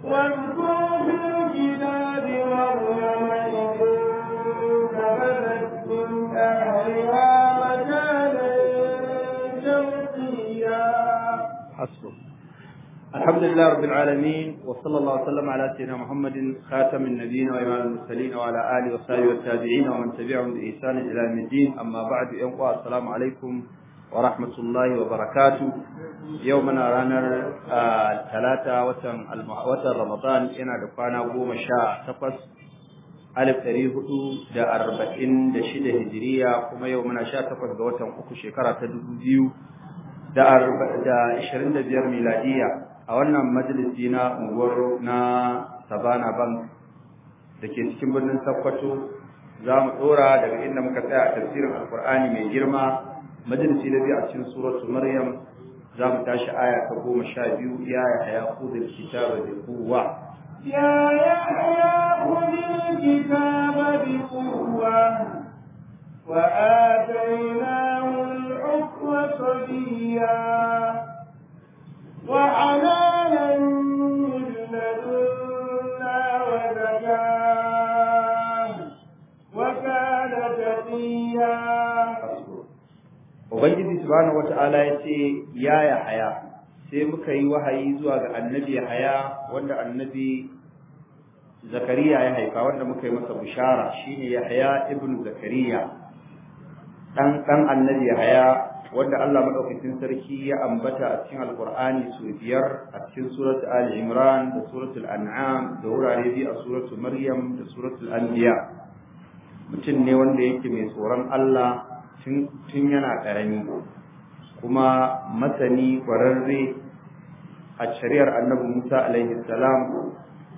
واذكر في الكتاب مريم إذ انتبذت من أهلها مكانا شرقيا حسبه الحمد لله رب العالمين وصلى الله وسلم على سيدنا محمد خاتم النبيين وإمام المرسلين وعلى آله وصحبه والتابعين ومن تبعهم بإحسان إلى يوم الدين أما بعد يوم السلام عليكم ورحمة الله وبركاته يومنا رانا ثلاثة وتن وتن رمضان إنا دفعنا قوم شاء تقص ألف تاريخ دا أربعين دا شدة هجرية كما يومنا شاء تقص دا وتن أكو شكرة تدبيو da ashirin da biyar miladiya a wannan majalisi na unguwar na sabana bank da ke cikin birnin sakkwato za mu ɗora daga inda muka tsaya a tafsirin alkur'ani mai girma majalisi na biyu a cikin suratu maryam za mu tashi aya ta goma sha biyu ya yahya khudh kitaba bi quwwa يا يحيى خذ الكتاب بقوة وآتيناه الحكم صبيا وحنانا من لدنا وزكاة وكان تقيا Ubangiji subhanahu wata'ala ya ce ya Yahaya sai muka yi wahayi zuwa ga annabi Yahaya wanda annabi Zakariya ya haifa wanda muka yi masa bishara shine Yahaya ibn Zakariya dan dan annabi Yahaya wanda Allah madaukakin sarki ya ambata a cikin Alqur'ani su biyar a cikin suratul Ali Imran da suratul An'am da wurare biyu a suratul Maryam da suratul Anbiya mutum ne wanda yake mai tsoron Allah tun yana ƙarami kuma masani ƙwararre a shari'ar annabi Musa alaihi salam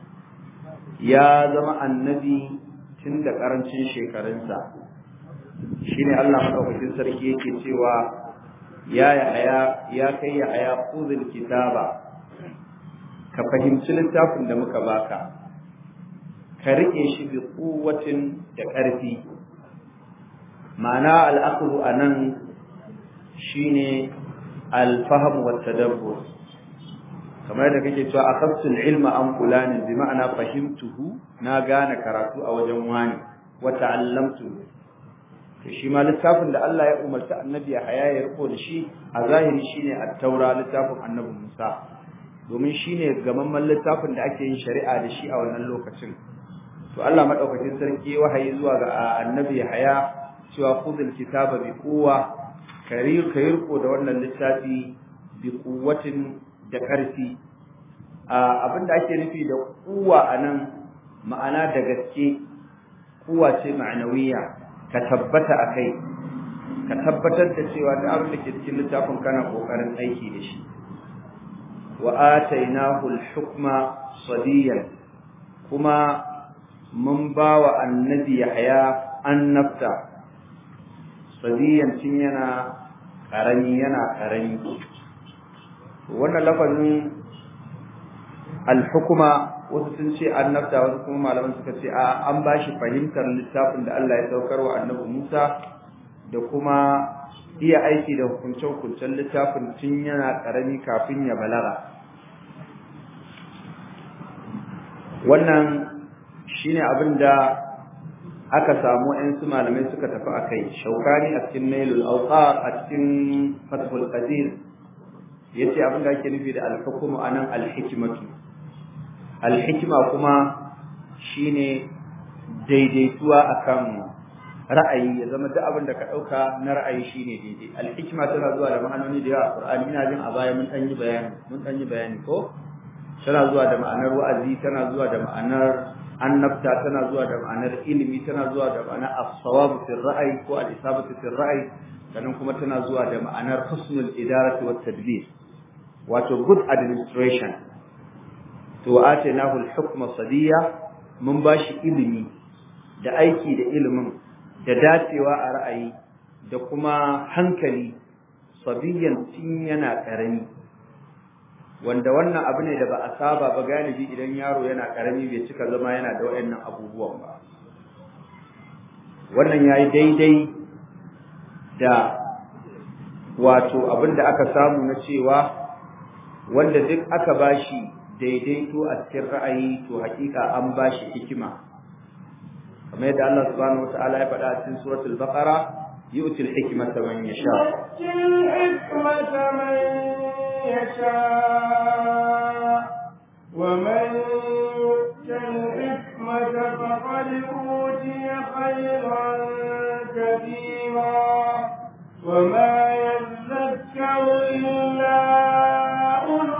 ya zama annabi tun da ƙarancin shekarunsa shine Allah madaukakin sarki yake cewa ya yahaya ya kai yahaya khudhul kitaba ka fahimci littafin da muka baka ka rike shi bi quwwatin da ƙarfi ma'ana al'aqlu anan shine al-fahm wa tadabbur kamar da kake cewa akhadtu al-ilma an fulani bi ma'ana fahimtuhu na gane karatu a wajen wani wa ta'allamtu to shi ma littafin da Allah ya umarta annabi ya haya ya riko da shi a zahiri shine at-taura littafin annabi Musa domin shine gamamman littafin da ake yin shari'a da shi a wannan lokacin to Allah madaukakin sarki wahayi zuwa ga annabi haya cewa khudhul kitaba bi quwwa karir kayirko da wannan littafi bi quwwatin da karfi abinda ake nufi da quwwa anan ma'ana da gaske quwwa ce ma'anawiya ka tabbata akai ka tabbatar da cewa da abin da ke cikin littafin kana kokarin aiki da shi wa atainahu al-hukma sadiyan kuma mun bawa annabi yahya annabta sadiyan tun yana karami yana karami wannan lafazin al-hukma wasu sun ce annabta wasu kuma malaman suka ce a an bashi fahimtar littafin da Allah ya saukar wa annabi Musa da kuma iya aiki da hukunce-hukuncen littafin tun yana karami kafin ya balaga wannan shine abin da aka samu ‘yan su malamai suka tafi a kai shaukani a cikin nailul auqar a cikin fathul qadir ya ce abin da ake nufi da alhukumu a nan alhikimatu alhikima kuma shine daidaituwa akan ra'ayi ya zama duk abin da ka ɗauka na ra'ayi shine daidai alhikima tana zuwa da ma'anoni da yawa a qur'ani ina jin a baya mun ɗan yi bayani mun ɗan yi bayani ko tana zuwa da ma'anar wa'azi tana zuwa da ma'anar annabta tana zuwa da ma'anar ilimi tana zuwa da ma'anar as-sawabu fi ra'ayi ko al-isabatu fi ra'ayi sannan kuma tana zuwa da ma'anar husnul idarati wat tadbir wato good administration to atainahu al-hukma sadiya mun bashi ilimi da aiki da ilimin da dacewa a ra'ayi da kuma hankali sabiyan tun yana karami wanda wannan abu ne da ba a saba ba galibi idan yaro yana karami bai cika zama yana da waɗannan abubuwan ba wannan yayi daidai da wato abin da aka samu na cewa wanda duk aka bashi daidaito a cikin ra'ayi to hakika an ba shi hikima kamar yadda Allah subhanahu wata'ala ya faɗa a cikin suratul baqara yu'ti al-hikmata man yasha الحكمة من يشاء ومن يؤت الحكمة فقد أوتي خيرا كثيرا وما يذكر إلا أولو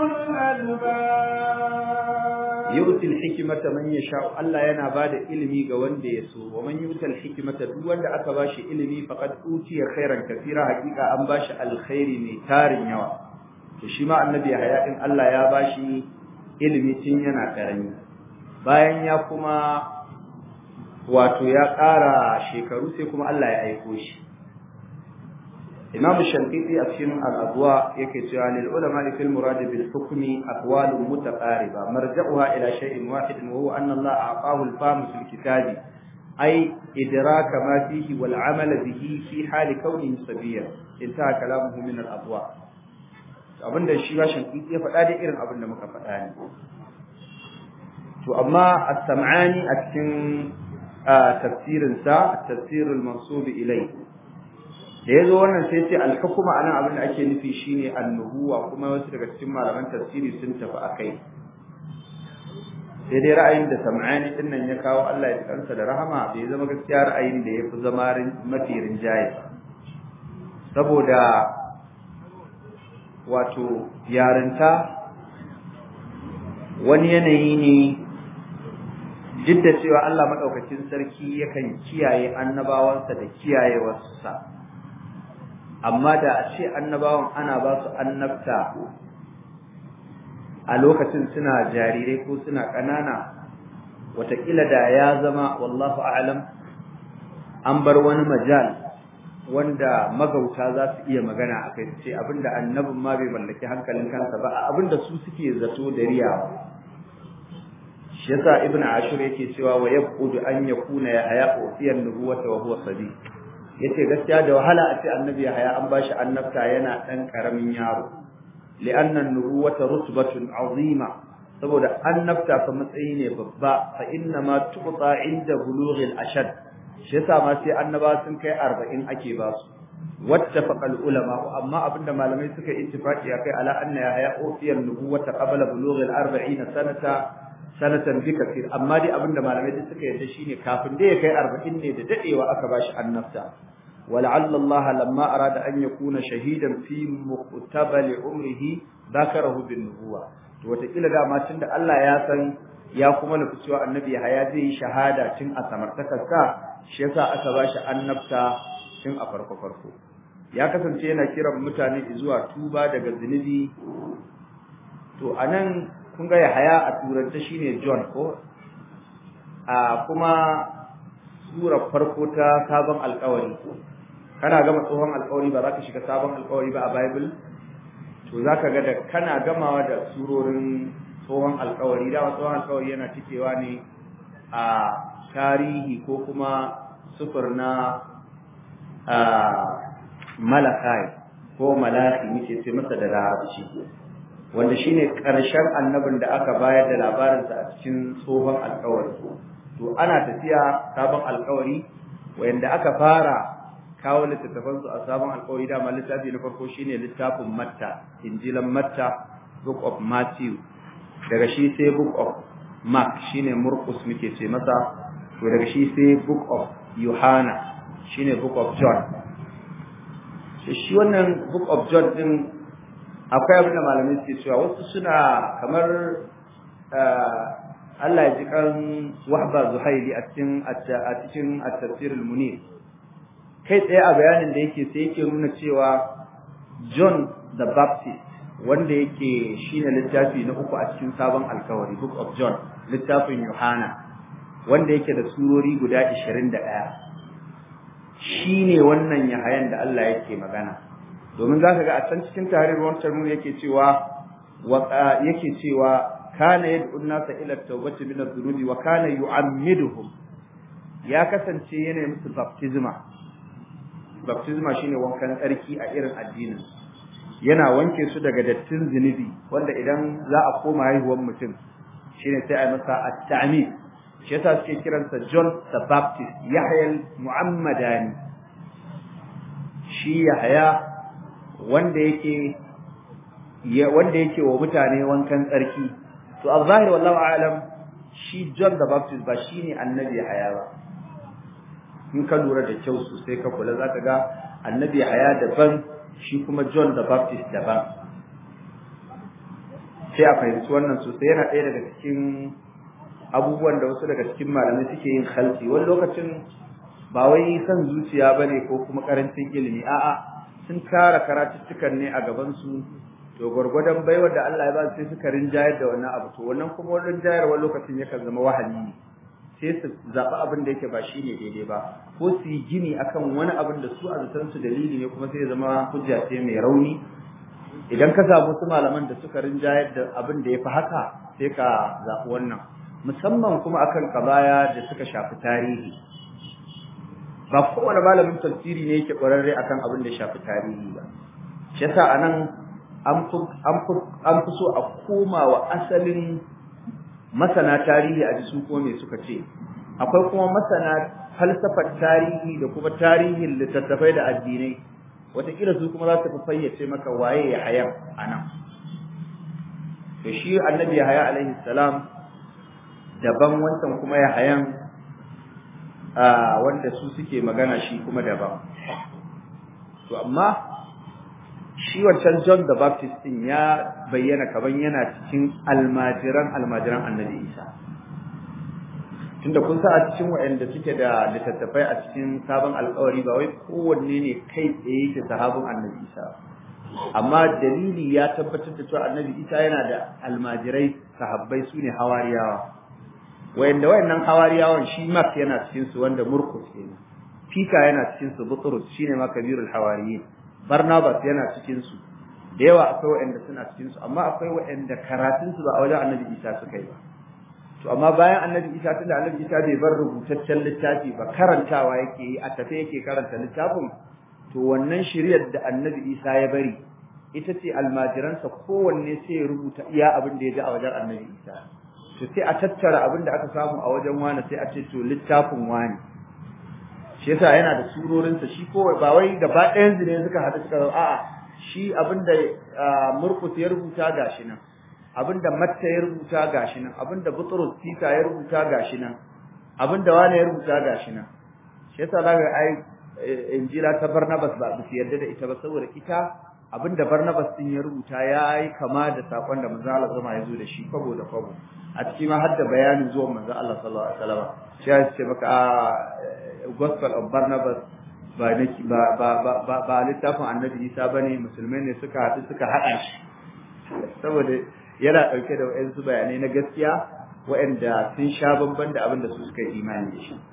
الألباب yu'ti al-hikmata man yasha Allah yana bada ilimi ga wanda ya so wa man yu'ti al-hikmata duk wanda aka bashi ilimi faqad utiya khairan kathira hakika an bashi alkhairi mai tarin yawa to shi ma annabi Yahya din Allah ya bashi ilimi tun yana karami bayan ya kuma wato ya ƙara shekaru sai kuma Allah ya aiko shi Imam Shafi'i a cikin al-Adwa yake cewa lil ulama fil murad bil hukmi aqwalun mutaqariba marja'uha ila shay'in wahid wa huwa anna Allah a'tahu al-fahm fil kitabi ay idraka ma fihi wal 'amal bihi fi hal kawnihi sabiya intaha kalamuhu min al-adwa abinda shi ba Shafi'i ya faɗa da irin abin da muka faɗa ne to amma as-sam'ani a cikin tafsirin sa tafsir al-mansub ilayhi da ya zo wannan sai ce alhukuma anan abin da ake nufi shine annubuwa kuma wasu daga cikin malaman tafsiri sun tafi akai sai dai ra'ayin da sam'ani din nan ya kawo Allah ya kansa da rahama bai zama gaskiya ra'ayin da yafi zama mafi rinjaye saboda wato yarinta wani yanayi ne duk da cewa Allah madaukakin sarki yakan kiyaye annabawansa da kiyayewarsa amma da a ce annabawan ana ba su annabta a lokacin suna jarirai ko suna ƙanana wataƙila da ya zama wallahu a'lam an bar wani majal wanda magauta za su iya magana a kai su ce abinda annabin ma bai mallaki hankalin kansa ba abinda su suke zato da riyawa shi yasa ibn ashur yake cewa wa yaqudu an yakuna ya haya ufiyan nubuwata wa huwa sadiq yace gaskiya da wahala a ce annabi Yahaya an bashi annabta yana dan karamin yaro li'anna an-nubuwata rutbatun azima saboda annabta fa matsayi ne babba fa inna ma tuqta inda bulughil ashad shi yasa ma sai annaba sun kai 40 ake ba su wattafaqa ulama amma abinda malamai suka ittifaqi akai ala anna Yahaya ufiya an-nubuwata qabla bulughil 40 sanata sanatan bi kafir amma dai abinda malamai duk suka yarda shine kafin da ya kai 40 ne da dadewa aka bashi annabta ولعل الله لما أراد أن يكون شهيدا في مقتبل عمره ذكره بالنبوة وتقيل da ma tunda Allah ya san ya kuma nufi cewa annabi haya zai yi shahada tun a samartakarsa shi yasa aka bashi annabta tun a farko farko ya kasance yana kiran mutane zuwa tuba daga zunubi to anan kun ga Yahaya a turance shine John ko a kuma sura farko ta sabon alƙawari kana gama tsohon alƙawari ba za ka shiga sabon alƙawari ba a Bible to za ka ga da kana gamawa da surorin tsohon alƙawari dama tsohon alƙawari yana cikewa ne a tarihi ko kuma sufur na malakai ko malaki muke ce masa da larabci wanda shine ƙarshen annabin da aka bayar da labarinsa a cikin tsohon alƙawari to ana tafiya sabon alƙawari wanda aka fara kawo littattafan su a sabon alƙawari dama littafi na farko shine littafin Matta Injilan Matta Book of Matthew daga shi sai Book of Mark shine Markus muke ce masa to daga shi sai Book of Yohana shine Book of John shi wannan Book of John din akwai abin da malamai suke cewa wasu suna kamar Allah ya ji kan Wahba Zuhaili a cikin a cikin at-tafsir al-Munir kai tsaye a bayanin da yake sai yake nuna cewa John the Baptist wanda yake shine littafi na uku a cikin sabon alkawari Book of John littafin Yohana wanda yake da surori guda 21 shine wannan yahayan da Allah yake magana domin zaka ga a can cikin tarihin wancan mun yake cewa yake cewa kana yad'u an-nasa ila at-tawbati min adh-dhunubi wa kana yu'ammiduhum ya kasance yana musu baptisma baptisma shine wankan tsarki a irin addinin yana wanke su daga dattin zunubi wanda idan za a koma haihuwar mutum shine sai a masa at-ta'mid shi yasa suke kiransa John the Baptist Yahya al-Muhammadani shi Yahya wanda yake wanda yake wa mutane wankan tsarki to a zahiri wallahu a'lam shi John the Baptist ba shine annabi Yahya ba in ka lura da kyau sosai ka kula zaka ga annabi Yahya daban shi kuma John the Baptist daban sai a fahimci wannan sosai yana ɗaya daga cikin abubuwan da wasu daga cikin malamai suke yin khalti wani lokacin ba wai son zuciya bane ko kuma karancin ilimi a'a sun tara karatuttukan ne a gaban su to gwargwadon baiwar da Allah ya ba sai suka rinjayar da wannan abu to wannan kuma wannan rinjayarwar lokacin yakan zama wahali ne sai su zaɓi abin da yake ba shi ne daidai ba ko su yi gini akan wani abin da su a zaton su dalili ne kuma sai ya zama hujja ce mai rauni idan ka samu su malaman da suka rinjayar da abin da ya fi haka sai ka zaɓi wannan musamman kuma akan kabaya da suka shafi tarihi ba kowane malamin tafsiri ne yake ƙwararre akan abin da ya shafi tarihi ba shi yasa anan an fi so a koma wa asalin masana tarihi a jisun ko me suka ce akwai kuma masana falsafar tarihi da kuma tarihin littattafai da addinai wataƙila su kuma za su fi fayyace maka waye ya haya a nan to shi annabi yahaya alaihi salam daban wancan kuma ya hayan wanda su suke magana shi kuma daban to amma shi wancan John the Baptist din ya bayyana kaban yana cikin almajiran almajiran Annabi Isa tunda kun sa a cikin waɗanda suke da littattafai a cikin sabon alƙawari ba wai kowanne ne kai tsaye yake sahabin Annabi Isa amma dalili ya tabbatar da cewa Annabi Isa yana da almajirai sahabbai su ne hawariyawa wayanda wayannan hawariyawan shi Mark yana cikin su wanda Murkus kenan Fika yana cikin su Butrus shine ma kabirul hawariyin Barnabas yana cikin su da yawa akwai waɗanda suna cikin su amma akwai waɗanda karatun su ba a wajen Annabi Isa suka yi ba to amma bayan Annabi Isa tunda Annabi Isa bai bar rubutaccen littafi ba karantawa yake yi a tafe yake karanta littafin to wannan shiriyar da Annabi Isa ya bari ita ce almajiransa kowanne sai ya rubuta iya abin da ya ji a wajen Annabi Isa to sai a tattara abin da aka samu a wajen wani sai a ce to littafin wani shi yasa yana da surorinsa shi ko ba wai gaba ɗayan ne suka haɗu suka zama a'a shi abinda Murkus ya rubuta gashi nan abinda Matta ya rubuta gashi nan abinda Butrus Tita ya rubuta gashi nan abinda wani ya rubuta gashi nan shi yasa zaka ai Injila ta Barnabas ba su yarda da ita ba saboda ita abinda Barnabas din ya rubuta yayi kama da sakon da manzo Allah zama ya zo da shi kwabo da kwabo a cikin ma har da bayanin zuwan manzo Allah sallallahu alaihi wasallam shi ya ce maka gospel of Barnabas ba ba ba ba ba littafin Annabi Isa bane musulmai ne suka haɗu suka haɗa shi saboda yana ɗauke da wayansu bayanai na gaskiya waɗanda sun sha bamban da abin da su suka yi imani da shi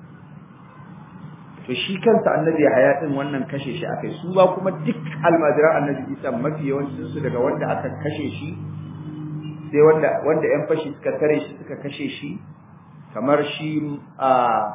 to shi kansa Annabi Yahaya din wannan kashe shi akai su ba kuma duk almajiran Annabi Isa mafi yawancin su daga wanda aka kashe shi sai wanda wanda ƴan fashi suka tare shi suka kashe shi kamar shi a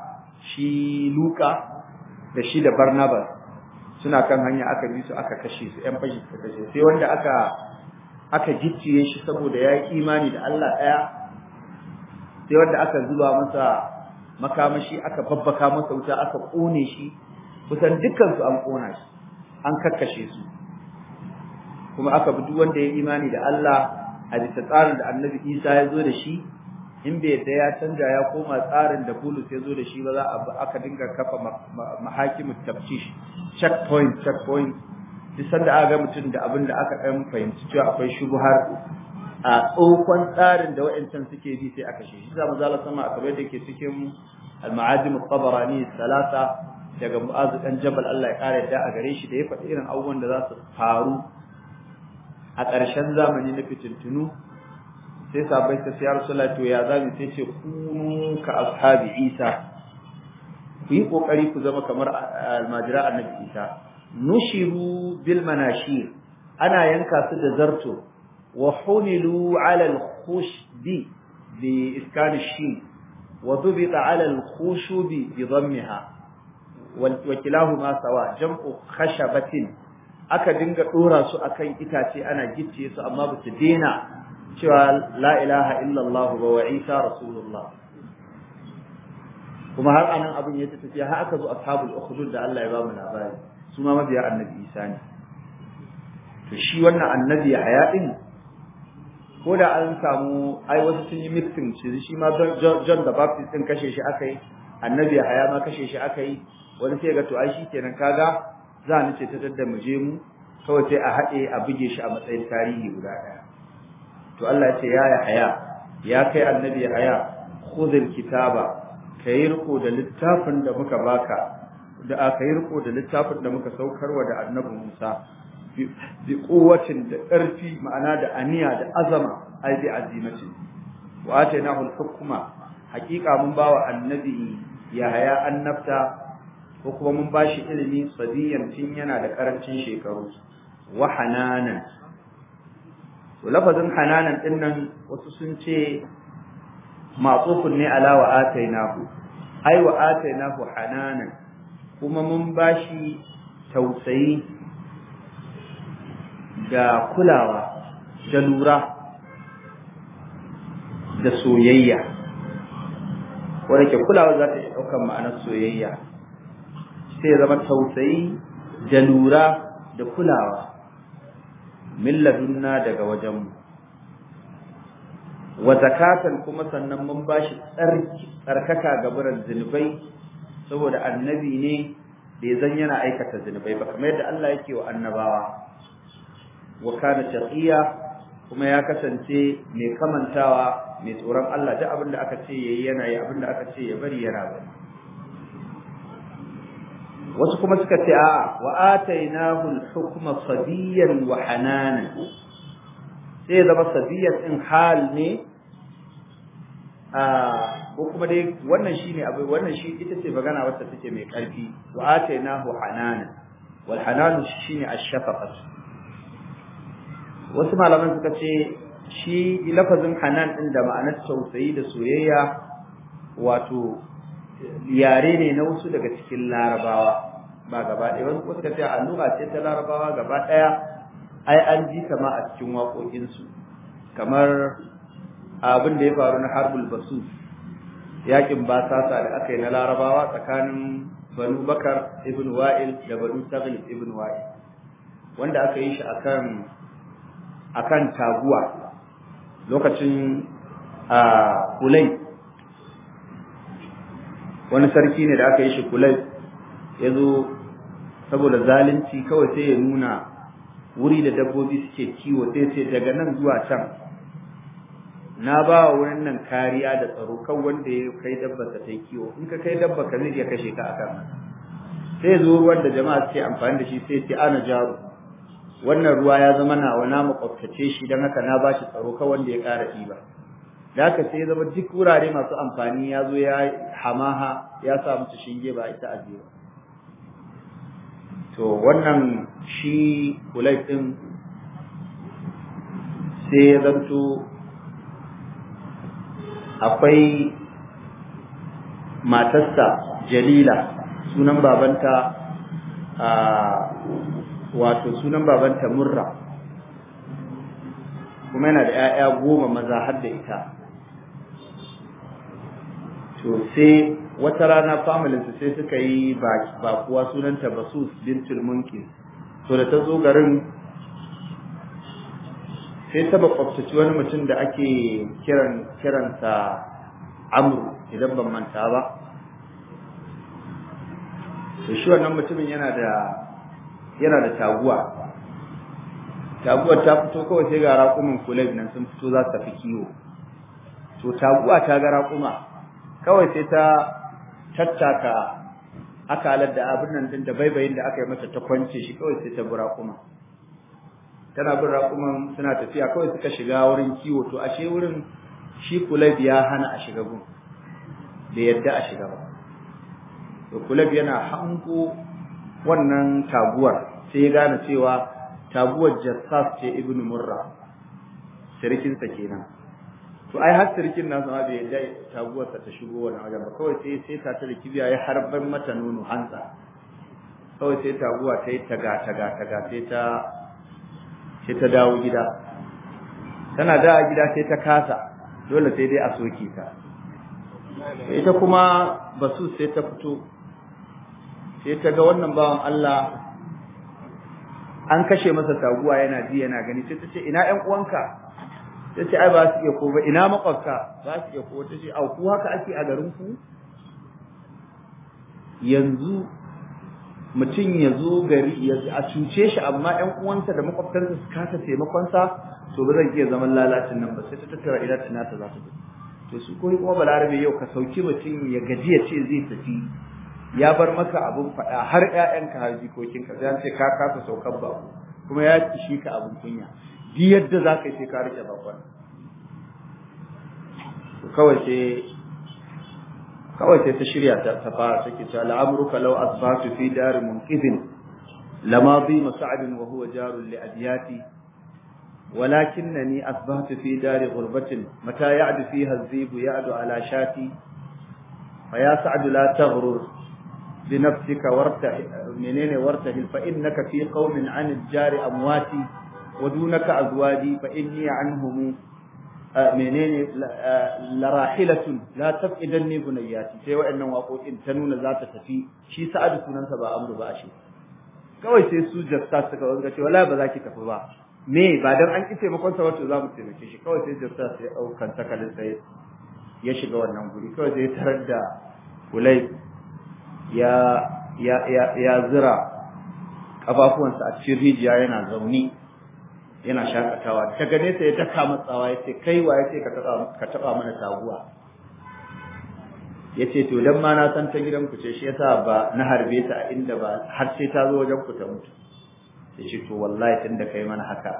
shi Luka da shi da Barnabas suna kan hanya aka bi su aka kashe su ƴan fashi suka kashe sai wanda aka aka gicciye shi saboda ya yi imani da Allah ɗaya sai wanda aka zuba masa makamashi aka babbaka masa wuta aka ƙone shi kusan dukkan su an ƙona shi an kakkashe su kuma aka bi duk wanda ya imani da Allah a bisa tsarin da Annabi Isa ya zo da shi in bai yadda ya canja ya koma tsarin da Bulus ya zo da shi ba za a aka dinga kafa mahakimu taftish checkpoint checkpoint duk sanda aka ga mutum da abin da aka ɗan fahimci cewa akwai shubuhar a tsohon tsarin da wa'ancan suke bi sai aka shi shi za mu zala sama a kamar da ke cikin al-ma'ajim al-tabarani salasa daga mu'azu dan jabal Allah ya kare da a gare shi da ya faɗi irin abubuwan da za su faru a ƙarshen zamani na fitintunu sai sabai ta siyar sula to ya zami sai ce kunu ka ashabi isa ku yi kokari ku zama kamar almajira annabi isa nushiru bil manashir ana yanka su da zarto wa humilu ala al khushbi bi iskan shin wa dubita ala al khushubi bi dhammiha wa kilahuma sawa jam'u khashabatin aka dinga dora su akan itace ana gicce su amma ba su dena cewa la ilaha illallah ba wa isa rasulullah kuma har anan abin ya tafiya har aka zo ashabul ukhdud da Allah ya ba mu labari su ma mabiya annabi isa ne to shi wannan annabi haya din ko da an samu ai wasu sun yi mixing shi shi ma John the Baptist din kashe shi akai annabi haya ma kashe shi akai wani sai ga to ai kenan kaga za ni ce ta dadda mu je mu kawai sai a haɗe a buge shi a matsayin tarihi guda ɗaya to Allah ya ce ya haya ya kai annabi haya khudhil kitaba kai riko da littafin da muka baka da aka yi riko da littafin da muka saukarwa da annabi Musa bi quwwatin da ƙarfi ma'ana da aniya da azama ai bi azimati wa atainahu al-hukma haqiqa mun bawa annabi Yahaya annabta ko kuma mun bashi ilimi sadiyan tun yana da karancin shekaru wa hananan to lafazin hananan din nan wasu sun ce matsufun ne ala wa atainahu ai wa atainahu hananan kuma mun bashi tausayi da kulawa da lura da soyayya wanda ke kulawa za ta iya ɗaukar ma'anar soyayya sai zama tausayi da lura da kulawa min ladunna daga wajenmu wa zakatan kuma sannan mun bashi tsarkaka ga buran zunubai saboda annabi ne da ya zan yana aikata zunubai ba kamar yadda Allah yake wa annabawa wa kana taqiya kuma ya kasance mai kamantawa mai tsoron Allah duk abin da aka ce yayi yana yi abin da aka ce ya bari yana bari wasu kuma suka ce a wa atainahu al-hukma sadiyan wa hananan sai zama sadiyan din hal ne a ko kuma dai wannan shine abu wannan shi ita ce magana wacce take mai karfi wa atainahu hananan wal hananu shine ash-shafaqah wasu malaman suka ce shi lafazin hanan din da ma'anar tausayi da soyayya wato yare ne na wasu daga cikin larabawa ba gaba ɗaya wasu suka ce allura ce ta larabawa gaba ɗaya ai an ji kama a cikin waƙoƙinsu kamar abin da ya faru na harbul basu yakin basasa da aka yi na larabawa tsakanin banu bakar ibn wa'il da banu taghlib ibn wa'il wanda aka yi shi akan akan taguwa lokacin a kulai wani sarki ne da aka yi shi kulai ya zo saboda zalunci kawai sai ya nuna wuri da dabbobi suke kiwo sai sai daga nan zuwa can na ba wa wurin nan kariya da tsaro kan wanda ya kai dabba ta yi kiwo in ka kai dabba ka zai iya kashe ka akan sai zo wanda jama'a suke amfani da shi sai ce ana jaru wannan ruwa ya zama nawa na makwabtace shi don haka na bashi tsaro ka wanda ya ƙara ɗiba da haka sai zama duk wurare masu amfani ya zo ya hamaha ya sa musu shinge ba ita aje ba to wannan shi kulai ɗin sai ya zanto akwai matarsa jalila sunan babanta a wato sunan babanta murra kuma yana da 'ya'ya goma maza har da ita to sai wata rana familinsu sai suka yi bakuwa sunanta basus bintul munkin to da ta zo garin sai ta makwabtaci wani mutum da ake kiran kiransa amru idan ban manta ba to shi wannan mutumin yana da yana da taguwa taguwar ta fito kawai sai ga raƙumin kulab nan sun fito za su tafi kiwo to taguwa ta ga raƙuma kawai sai ta tattaka akalar da abin nan din da baibayin da aka yi mata ta kwance shi kawai sai ta bi raƙuma tana bin raƙuman suna tafiya kawai suka shiga wurin kiwo to ashe wurin shi kulab ya hana a shiga gun bai yadda a shiga ba to kulab yana hango wannan taguwar sai ya gane cewa taguwar jassas ce ibnu murra sirkinsa kenan to ai har sirkin nasu ma bai yadda taguwarsa ta shigo wannan wajen ba kawai sai sai ta da kibiya ya harban mata nono hantsa kawai sai taguwa ta yi taga taga taga sai ta sai ta dawo gida tana dawo gida sai ta kasa dole sai dai a soke ta ita kuma basu sai ta fito sai ta ga wannan bawan Allah an kashe masa taguwa yana ji yana gani sai ta ce ina ƴan uwanka ta ce ai ba su iya ko ba ina makwabta ba su iya ko ta ce au ku haka ake a garin ku yanzu mutum ya zo gari ya a cuce shi amma ƴan uwansa da makwabtansa su kasa taimakonsa to ba zan iya zaman lalacin nan ba sai ta tattara ina tana ta za ta to su koyi kuma balarabe yau ka sauki mutum ya gaji ya ce zai tafi ya bar maka abun faɗa har ƴaƴanka har jikokinka sai ce ka kasa saukar ba kuma ya kishi ka abun kunya duk yadda za ka yi sai ka rike bakon kawai sai kawai sai ta shirya ta ta fara take cewa la'amruka law asbatu fi dar munqidin lama bi mas'ad wa huwa jarun li adyati ولكنني أصبحت في دار غربة متى يعد فيها الذيب يعد على شاتي فيا سعد لا تغرر بنفسك وارتهل منين وارتهل فإنك في قوم عن الجار أمواتي ودونك أزواجي فإني عنهم menene larahilatun la tafqidanni bunayati sai wa'annan waƙoƙin ta nuna za ta tafi shi sa'adu sunansa ba amru ba shi kawai sai su jasta suka wanga ce wallahi ba za ki tafi ba me ba dan an ki taimakon sa wato za mu taimake shi kawai sai jasta sai daukan takalin sai ya shiga wannan guri kawai sai tarar da kulai ya ya ya ya zira kafafuwansa a cikin rijiya yana zauni yana shakatawa ta gane sai ya daka matsawa ya ce kai wa ya ce ka taba mana taguwa ya ce to dan ma na san ta gidan ku ce shi yasa ba na harbe ta a inda ba har sai ta zo wajen ku ta mutu ya ce to wallahi tun da kai mana haka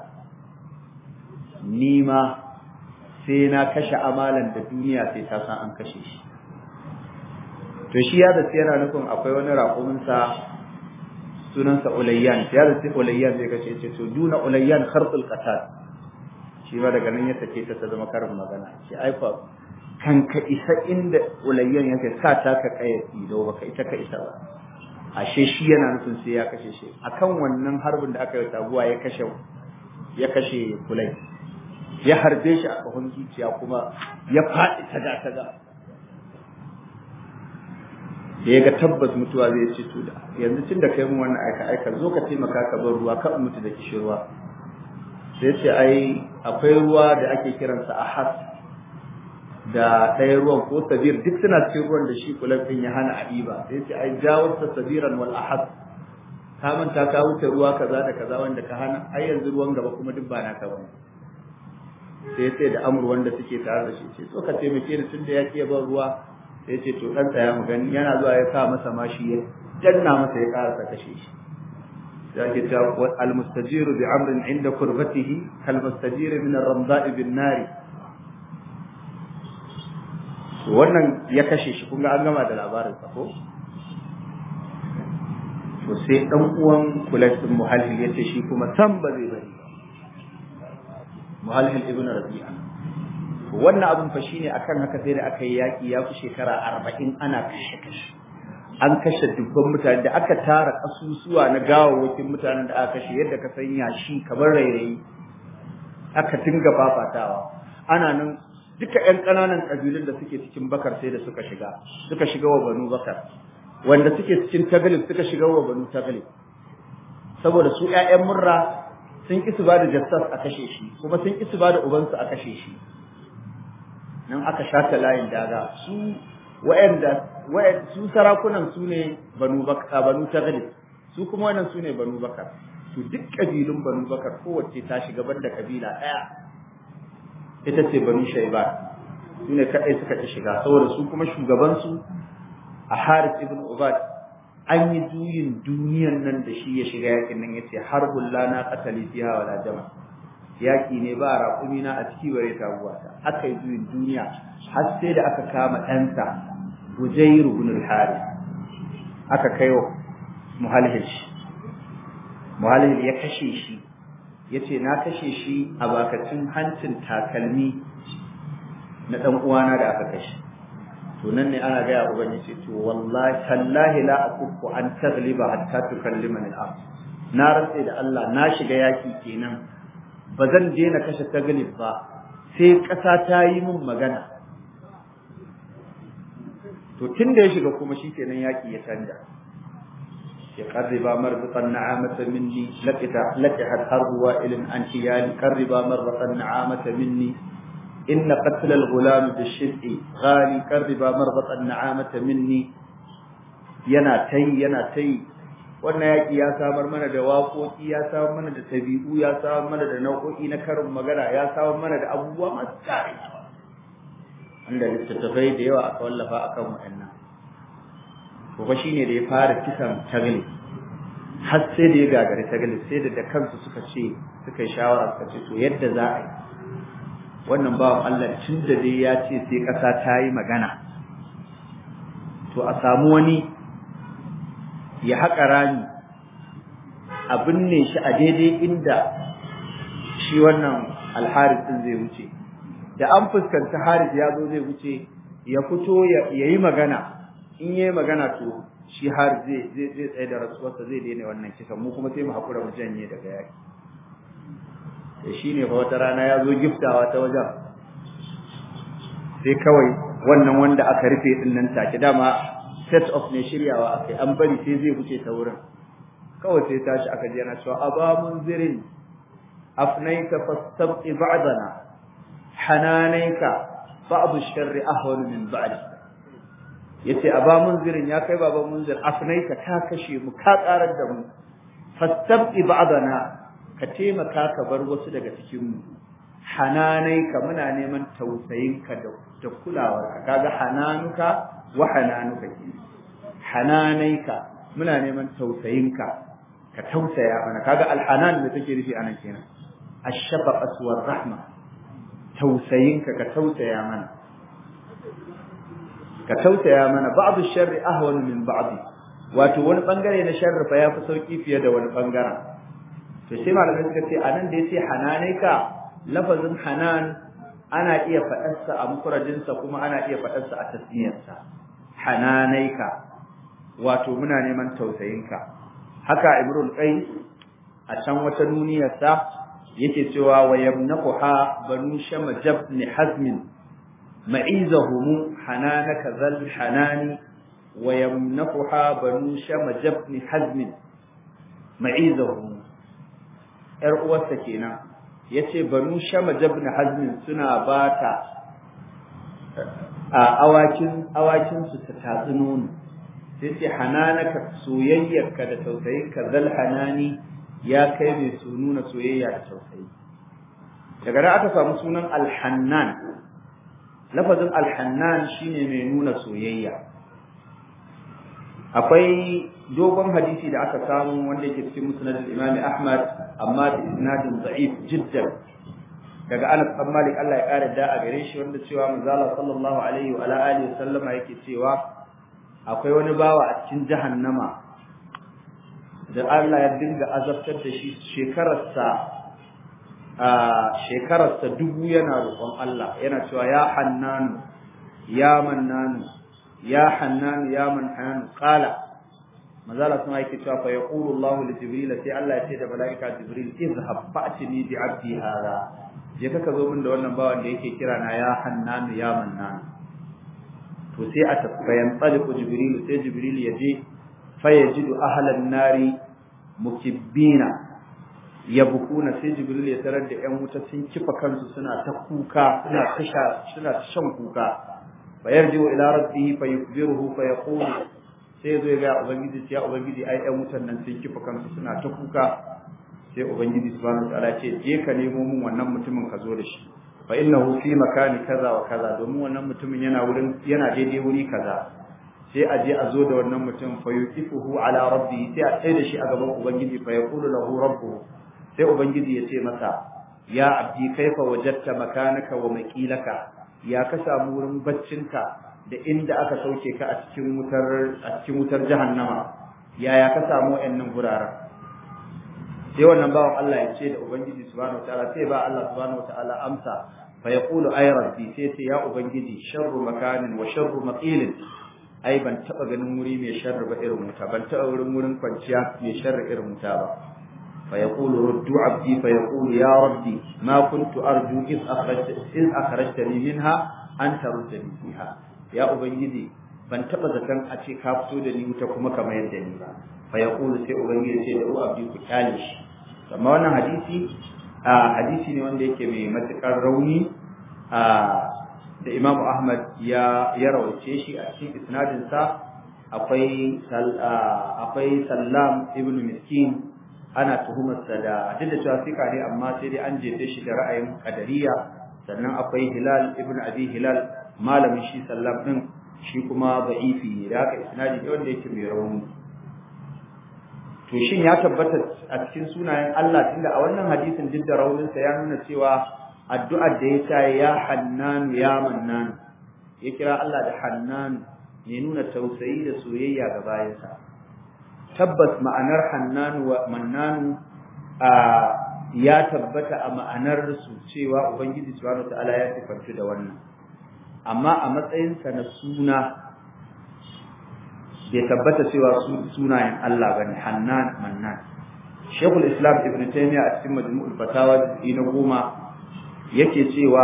ni ma sai na kashe amalan da duniya sai ta san an kashe shi to shi ya da yana nufin akwai wani raƙuminsa sunansa ulayyan ya da sai ulayyan zai kace ce to duna ulayyan kharqul qatal shi ba daga nan ya take ta ta zama karin magana shi ai fa kan ka isa inda ulayyan yake sa ta ka kai ido baka ita ka isa ba ashe shi yana nufin sai ya kashe shi akan wannan harbin da aka yi taguwa ya kashe ya kashe kulai ya harbe shi a kahon zuciya kuma ya faɗi taga taga da ya ga tabbas mutuwa zai ce to da yanzu tun da kai mun wannan aika aika zo ka taimaka ka bar ruwa ka mutu da kishirwa sai ce ai akwai ruwa da ake kiransa ahas da ɗaya ruwan ko sabir duk suna cikin ruwan da shi kulafin ya hana a ɗiba sai ce ai jawarsa sabiran wal ahas ka manta ka wuce ruwa kaza da kaza wanda ka hana ai yanzu ruwan gaba kuma duk ba naka bane sai sai da amur wanda suke tare da shi ce so ka taimake ni tun da ya ke ban ruwa sai ce to dan tsaya mu gani yana zuwa ya sa masa mashi ya danna masa ya karasa kashe shi sai ke ta al mustajiru bi amrin inda kurbatihi kal mustajir min ar ramda'i bin nari to wannan ya kashe shi kun ga an gama da labarin sa ko to sai dan uwan kulayt bin muhalhil yace shi kuma san ba zai bari muhalhil ibn rabi'a wannan abin fa shine akan haka sai da aka yi yaki ya fi shekara arba'in ana kashe kashe an kashe dubban mutane da aka tara kasusuwa na gawawakin mutanen da aka kashe yadda ka san yashi kamar rairayi aka dinga fafatawa ana nan duka ƴan ƙananan ƙabilun da suke cikin bakar sai da suka shiga suka shiga wa banu bakar wanda suke cikin tagalib suka shiga wa banu tagalib saboda su ƴaƴan murra sun ki su ba da jassas a kashe shi kuma sun ki su ba da ubansu a kashe shi nan aka shata layin daga su wa'anda su sarakunan su ne banu bakka banu taglib su kuma wannan su ne banu bakar to duk kabilun banu bakar kowace ta shiga banda kabila daya ita ce banu shayba su ne kadai suka ci shiga saboda su kuma shugaban su a Harith ibn Ubad an yi juyin duniyan nan da shi ya shiga yakin nan yace harbul lana qatali fiha wala jama' yaƙi ne ba raƙumi na a ciki bare taguwa ta aka yi juyin duniya har sai da aka kama ɗansa Bujayr ibn al-Harith aka kai wa Muhalhil Muhalhil ya kashe shi yace na kashe shi a bakacin hancin takalmi na dan uwana da aka kashe to nan ne ana gaya ubangiji to wallahi tallahi la akuffu an tagliba hatta tukallimani al na rantse da Allah na shiga yaki kenan ba zan je na kashe taglib ba sai ƙasa ta yi min magana to tun da ya shiga kuma shikenan yaki ya canja ya qarriba marbatan na'amata minni laqita laqihat harbu wa'ilin an tiyali qarriba marbatan na'amata minni inna qatl al-ghulam bi-shid'i ghali qarriba marbatan na'amata minni yana tai yana tai wannan yaki ya samar mana da waƙoƙi ya samar mana da tabi'u ya samar mana da nau'o'i na karin magana ya samar mana da abubuwa masu tsari wanda littattafai da yawa aka wallafa akan waɗannan to fa shine da ya fara kisan tagli har sai da ya gagari tagli sai da da kansu suka ce suka yi shawara suka ce to yadda za a yi wannan bawan Allah tun da dai ya ce sai ƙasa ta yi magana to a samu wani ya haƙa rami a binne shi a daidai inda shi wannan alharis ɗin zai wuce da an fuskanci haris ya zo zai wuce ya fito ya yi magana in yi magana to shi haris zai zai tsaye da rasuwarsa zai daina wannan kisan mu kuma sai mu haƙura mu janye daga yaki da shi ne wata rana ya zo giftawa ta wajen sai kawai wannan wanda aka rufe ɗin nan take dama set of ne shiryawa akai an bari sai zai wuce ta wurin kawai sai tashi aka ji yana cewa aba munzirin afnaita fastabqi ba'dana hananaika ba'd ash-sharri ahwan min ba'd yace aba munzirin ya kai baba munzir afnaita ka kashe mu ka karar da mu fastabqi ba'dana ka taimaka ka bar wasu daga cikin mu hananaika muna neman tausayinka da da kulawarka kaga hananuka wa hananuka ke hananaika muna neman tausayinka ka tausaya mana kaga alhanan da take nufi anan kenan ash-shafaqatu war-rahma tausayinka ka tausaya mana ka tausaya mana ba'du sharri ahwan min ba'd wato wani bangare na sharri fa yafi sauki fiye da wani bangaren to sai malamai suka ce anan da yace hananaika lafazin hanan ana iya faɗarsa a mufradinsa kuma ana iya faɗarsa a tasniyarsa hananaika wato muna neman tausayinka haka imrul qais a can wata duniyarsa yake cewa wa yamnaquha banu shamajab ni hazmin ma'izahum hananaka zal hanani wa yamnaquha banu shamajab ni hazmin ma'izahum yar uwarsa kenan yace banu shamajab ni hazmin suna bata a awakin awakin su ta tatsi nono sai ce hananaka soyayyarka da tausayinka zal hanani ya kai mai su nuna soyayya da tausayi daga nan aka samu sunan alhannan lafazin alhannan shine mai nuna soyayya akwai dogon hadisi da aka samu wanda yake cikin musnad al-imam Ahmad amma da isnadin da'if jiddan daga Anas bin Malik Allah ya kare da a gare shi wanda cewa manzala sallallahu alaihi wa alihi sallama yake cewa akwai wani bawa a cikin jahannama da Allah ya dinga azabtar da shi shekararsa a shekararsa dubu yana roƙon Allah yana cewa ya hannanu ya mannanu ya hannanu ya manhanu qala mazala sun yake cewa fa yaqulu Allah li jibril sai Allah ya ce da malaika jibril izhab fa'tini bi abdi hada je ka zo min da wannan bawan da yake kira na ya hannanu ya mannanu to sai a tafayan tsaliku jibril sai jibril ya je fa yajidu ahlan nari mukibbina yabkuna sai jibril ya tarar da ƴan wuta sun kifa kansu suna ta kuka suna ta suna ta shan kuka fa yarji'u ila rabbih fa yukbiruhu fa yaqulu sai zo ga ubangiji ya ubangiji ai ƴan wutan nan sun kifa kansu suna ta kuka sai ubangiji subhanahu wa ta'ala ce je ka nemo mun wannan mutumin ka zo da shi fa innahu fi makani kaza wa kaza domin wannan mutumin yana wurin yana daidai wuri kaza sai a je a zo da wannan mutum fa yuqifuhu ala rabbi sai a tsaye da shi a gaban ubangiji fa yaqulu lahu rabbuhu sai ubangiji ya ce masa ya abdi kaifa wajadta makanaka wa maqilaka ya ka samu wurin baccinka da inda aka sauke ka a cikin wutar a cikin wutar jahannama yaya ka samu wayannan guraren sai wannan bawan Allah ya ce da ubangiji subhanahu wataala sai ba Allah subhanahu wataala amsa fa yaqulu ay rabbi sai sai ya ubangiji sharru makanin wa sharru maqilin ai ban taba ganin wuri mai sharri ba irin wuta ban taba wurin wurin kwanciya mai sharri irin wuta ba fa yaqulu ruddu abdi fa yaqulu ya rabbi ma kuntu arju iz akhrajta iz akhrajtani minha an taruddani fiha ya ubangiji ban taba zaton a ce ka fito da ni wuta kuma kamar yadda ni ba fa yaqulu sai ubangiji sai da abdi ku kyale shi amma wannan hadisi a hadisi ne wanda yake mai matukar rauni a da Imam Ahmad ya ya rawace shi a cikin isnadin sa akwai akwai Sallam ibn Miskin ana tuhumarsa da duk da cewa sika ne amma sai dai an jefe shi da ra'ayin qadariya sannan akwai Hilal ibn Abi Hilal malamin shi Sallam din shi kuma da'ifi ne da haka isnadi ne wanda yake mai rauni to shin ya tabbata a cikin sunayen Allah tunda a wannan hadisin duk da rauninsa ya nuna cewa addu'ar da ya ta ya hannan ya mannan ya kira Allah da hannan ne nuna tausayi da soyayya ga bayansa tabbas ma'anar hannan wa mannan a ya tabbata a ma'anar su cewa ubangiji subhanahu wataala ya sifantu da wannan amma a matsayinsa na suna bai tabbata cewa sunayen Allah bane Hannan Mannan Sheikhul Islam Ibn Taymiyyah a cikin Majmu'ul Fatawa na goma yake cewa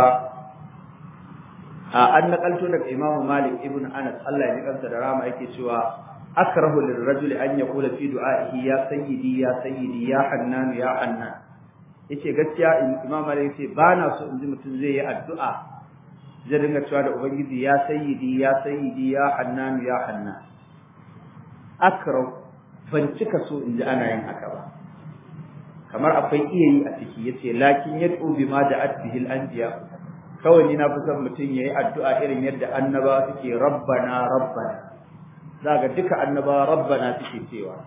a an nakalto daga Imam Malik ibn Anas Allah ya ji kansa da rama yake cewa akrahu lirrajul an yaqula fi du'a'ihi ya sayyidi ya sayyidi ya Hannan ya Hannan yace gaskiya Imam Malik yace ba na so in ji mutum zai yi addu'a zai dinga cewa da ubangiji ya sayyidi ya sayyidi ya Hannan ya Hannan akrau ban cika so in ji ana yin haka ba kamar akwai iya yi a ciki yace lakin yad'u bima da'at bihi al-anbiya kawai ni na fi son mutum yayi addu'a irin yadda annaba suke rabbana rabbana zaka duka annaba rabbana suke cewa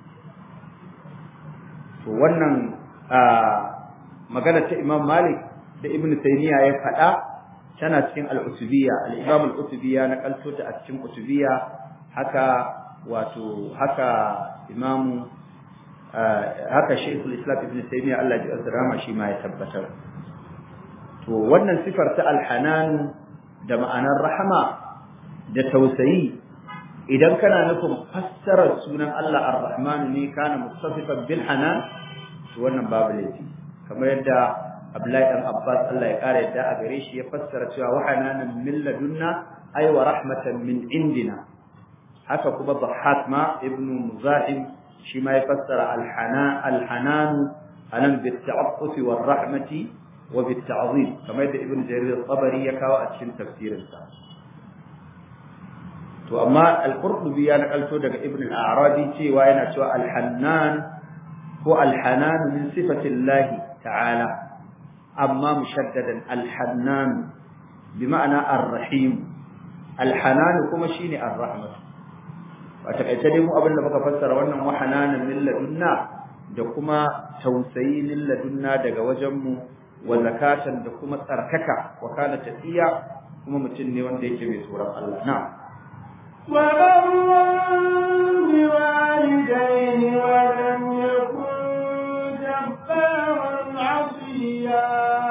to wannan magana ta Imam Malik da Ibn Taymiyyah ya faɗa tana cikin al-Utubiyya al-Imam al-Utubiyya na kalto ta a cikin Utubiyya haka wato haka imamu haka shaykhul islam ibn taymiya Allah ya azrama shi ma ya tabbatar to wannan sifar ta alhanan da ma'anar rahama da tausayi idan kana nufin fassarar sunan Allah ar-rahman ne kana mustasifan bil hanan to wannan babu laifi kamar yadda Abdullahi dan Abbas Allah ya kare yadda a gare shi ya fassara cewa wa hananan min ladunna ay wa rahmatan min indina haka kuma Dhahhak ma ibnu Muzahim shi ma ya fassara al-hanan al-hanan anan bi ta'affuf wa rahmati wa bi ta'zim kamar yadda ibnu Jarir al-Tabari ya kawo a cikin tafsirin sa to amma al-Qurtubi ya nakalto daga ibnu al-Arabi cewa yana cewa al-hannan ko al-hanan min sifati Allah ta'ala amma mushaddadan al-hannan bima'ana ar-rahim al-hanan kuma shine ar-rahmah a takaice dai mu abin da muka fassara wannan wahananan min ladunna da kuma tausayi min ladunna daga wajen mu wa zakatan da kuma tsarkaka wa kana tafiya kuma mutum ne wanda yake mai tsoron Allah na وبرا بوالديه ولم يكن جبارا عصيا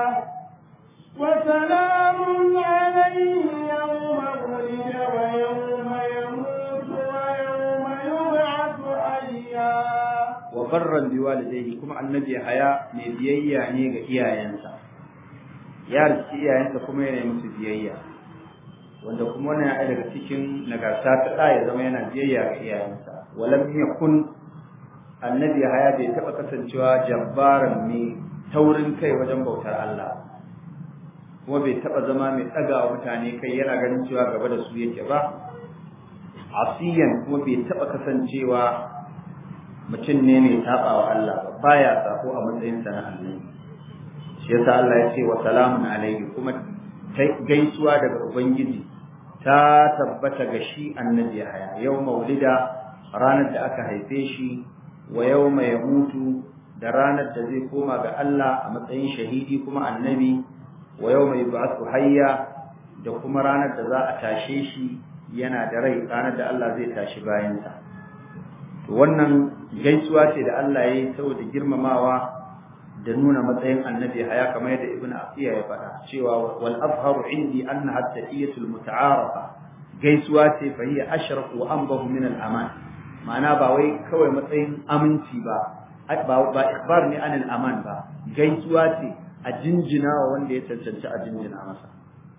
وسلام عليه يوم ولد ويوم يموت ويوم يبعث حيا wa barran bi walidayhi kuma annabi haya mai biyayya ne ga iyayensa ya riski iyayensa kuma yana yi musu biyayya wanda kuma wannan ya daga cikin nagarta ta da ya zama yana biyayya ga iyayensa walam yakun annabi haya bai taba kasancewa jabbaran mai taurin kai wajen bautar Allah kuma bai taba zama mai daga wa mutane kai yana ganin cewa gaba da su yake ba asiyan kuma bai taba kasancewa mutum ne mai saba wa Allah ba baya sako a matsayin sa na annabi shi yasa Allah ya ce wa salamun alaihi kuma gaisuwa daga ubangiji ta tabbata ga shi annabi haya yau maulida ranar da aka haife shi wa yawma yamutu da ranar da zai koma ga Allah a matsayin shahidi kuma annabi wa yawma yub'athu hayya da kuma ranar da za a tashe shi yana da rai ranar da Allah zai tashi bayansa to wannan gaisuwa ce da Allah ya yi saboda girmamawa da nuna matsayin annabi haya kamar yadda ibn afiya ya faɗa cewa wal azharu indi annaha tahiyatul muta'arafa gaisuwa ce fa hiya ashraf wa anbahu min al aman ma'ana ba wai kawai matsayin aminci ba ba ikhbar ne anil aman ba gaisuwa ce a jinjina wa wanda ya cancanci a jinjina masa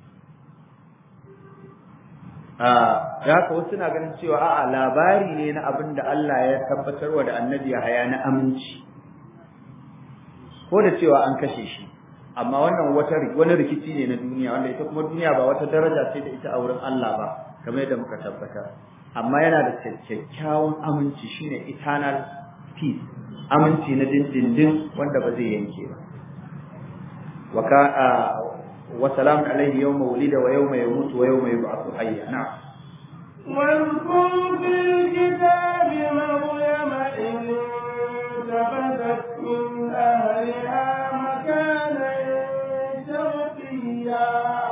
da haka wasu na ganin cewa a'a labari ne na abin da Allah ya tabbatarwa da annabi haya na aminci ko da cewa an kashe shi amma wannan wata wani rikici ne na duniya wanda ita kuma duniya ba wata daraja ce da ita a wurin Allah ba kamar yadda muka tabbata amma yana da kyakkyawan aminci shine eternal peace aminci na dindindin wanda ba zai yanke ba wa ka wa salamun alaihi yawma wulida wa yawma yamutu wa yawma yub'athu hayya na'am واذكر في الكتاب مريم إذ انتبذت من أهلها مكانا شرقيا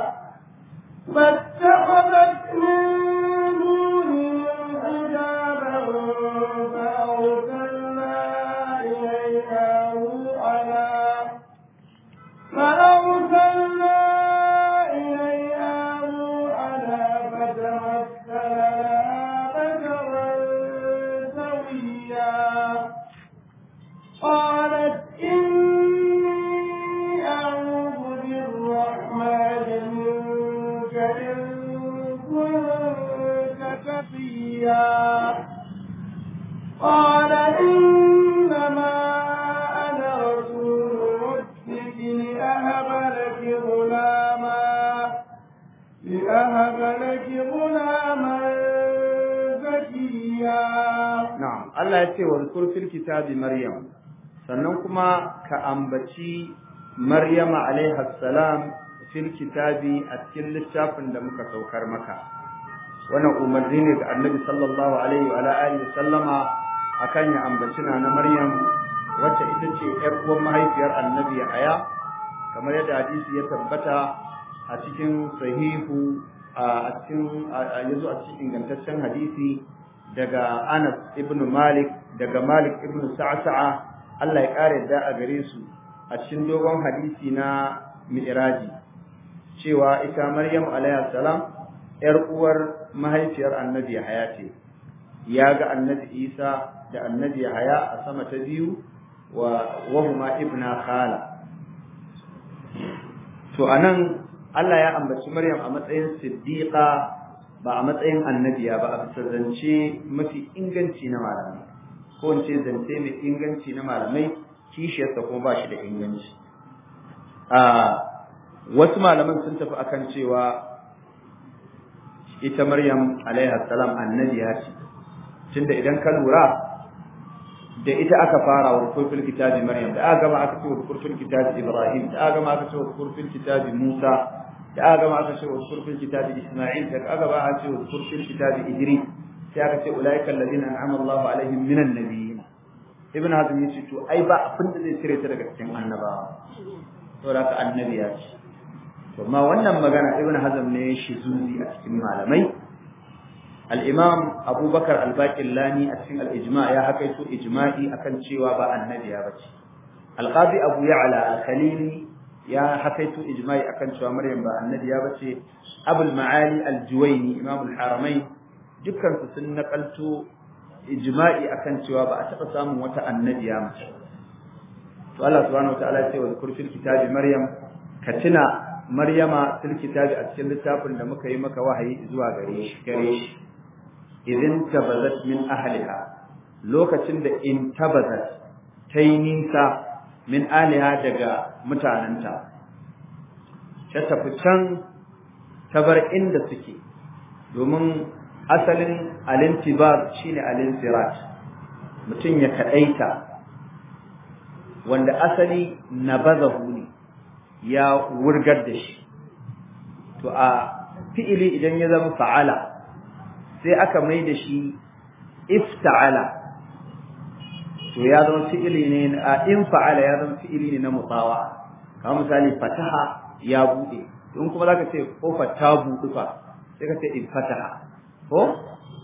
فاتخذت من دونهم حجابا فأرسلنا إليها روحنا فأرسلنا إليها روحنا فتمثل لها بشرا سويا قالت إني أعوذ بالرحمن منك إن كنت تقيا قال إنما أنا رسول ربك لأهب لك غلاما لأهب لك غلاما زكيا na'am Allah ya ce wa zkur fil kitabi maryam sannan kuma ka ambaci maryama alaiha salam fil kitabi a cikin littafin da muka saukar maka wannan umarni ne ga annabi sallallahu alaihi wa alihi sallama akan ya ambaci na na maryam wacce ita ce yar uwan mahaifiyar annabi aya kamar yadda hadisi ya tabbata a cikin sahihu a cikin yazo a cikin ingantaccen hadisi daga Anas ibn Malik daga Malik ibn Sa'sa'a Allah ya kare da a gare su a cikin dogon hadisi na Mi'raji cewa ita Maryam alayha salam yar uwar mahaifiyar Annabi Yahaya ce ya ga Annabi Isa da Annabi Yahaya a sama ta biyu wa wahuma ibna khala to anan Allah ya ambaci Maryam a matsayin siddiqa ba a matsayin annabiya ba a bisa zance mafi inganci na malamai ko in ce zance mai inganci na malamai kishiyarsa kuma ba shi da inganci a wasu malaman sun tafi akan cewa ita maryam alaiha salam annabiya ce tunda idan ka lura da ita aka fara wa kurfin kitabi maryam da aka gama aka ce wa kurfin kitabi ibrahim da aka gama aka ce wa kurfin kitabi musa da aka gama aka ce wa kurfin kitabi Isma'il da aka gama aka ce wa kurfin kitabi Idris sai aka ce ulaika alladhina an'ama Allahu alaihim minan nabiyyin Ibn Hazm yace to ai ba abin da zai cire ta daga cikin annabawa to da ka annabiya ce to amma wannan magana Ibn Hazm ne shi zuzi a cikin malamai al-Imam Abu Bakar al-Baqillani a cikin al-Ijma' ya hakaito ijma'i akan cewa ba annabiya bace Al-Qadi Abu Ya'la al-Khalili ya hakaito ijma'i akan cewa Maryam ba annabiya bace Abul Ma'ali al-Juwayni Imam al-Haramain dukkan su sun nakalto ijma'i akan cewa ba a taba samun wata annabiya mace to Allah subhanahu wa ta'ala ya ce wa zkur fil kitabi Maryam ka tuna Maryama fil kitabi a cikin littafin da muka yi maka wahayi zuwa gare shi gare shi idin tabazat min ahliha lokacin da in tabazat ta yi nisa min aliha daga mutanenta ta tafi can ta bar inda suke domin asalin alintibar shine alinsirat mutum ya kadaita wanda asali nabazahu ne ya wurgar da shi to a fi'ili idan ya zama fa'ala sai aka mai da shi ifta'ala to ya zama fi'ili ne a in fa'ala ya zama fi'ili ne na mutawa kamar misali fataha ya bude in kuma zaka ce kofar ta budu fa sai ka ce in fataha ko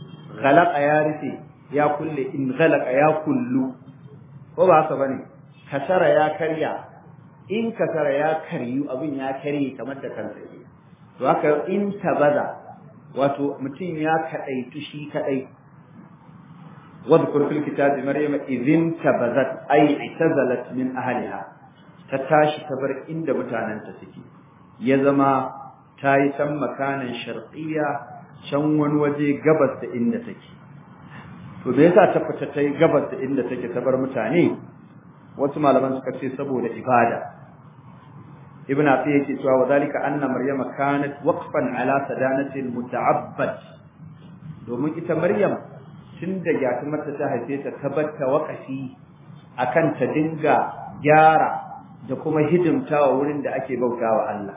ghalaqa ya rufe ya kulle in ghalaqa ya kullu ko ba haka bane kasara ya karya in kasara ya karyu abin ya karye kamar da kansa ke to haka in tabaza wato mutum ya kadaitu shi kadai wadhkur fil kitabi maryama idhin tabazat ay itazalat min ahliha ta tashi ta bar inda mutanenta suke ya zama ta yi can makanan sharqiyya can wani waje gabas da inda take to me yasa ta fita ta yi gabas da inda take ta bar mutane wasu malaman suka ce saboda ibada ibn afi yake cewa wa zalika anna maryama kanat waqfan ala sadanati muta'abbad domin ita maryam tun da gatumarta ta haife ta tabbata waqafi akan ta dinga gyara da kuma hidimtawa wurin da ake bautawa Allah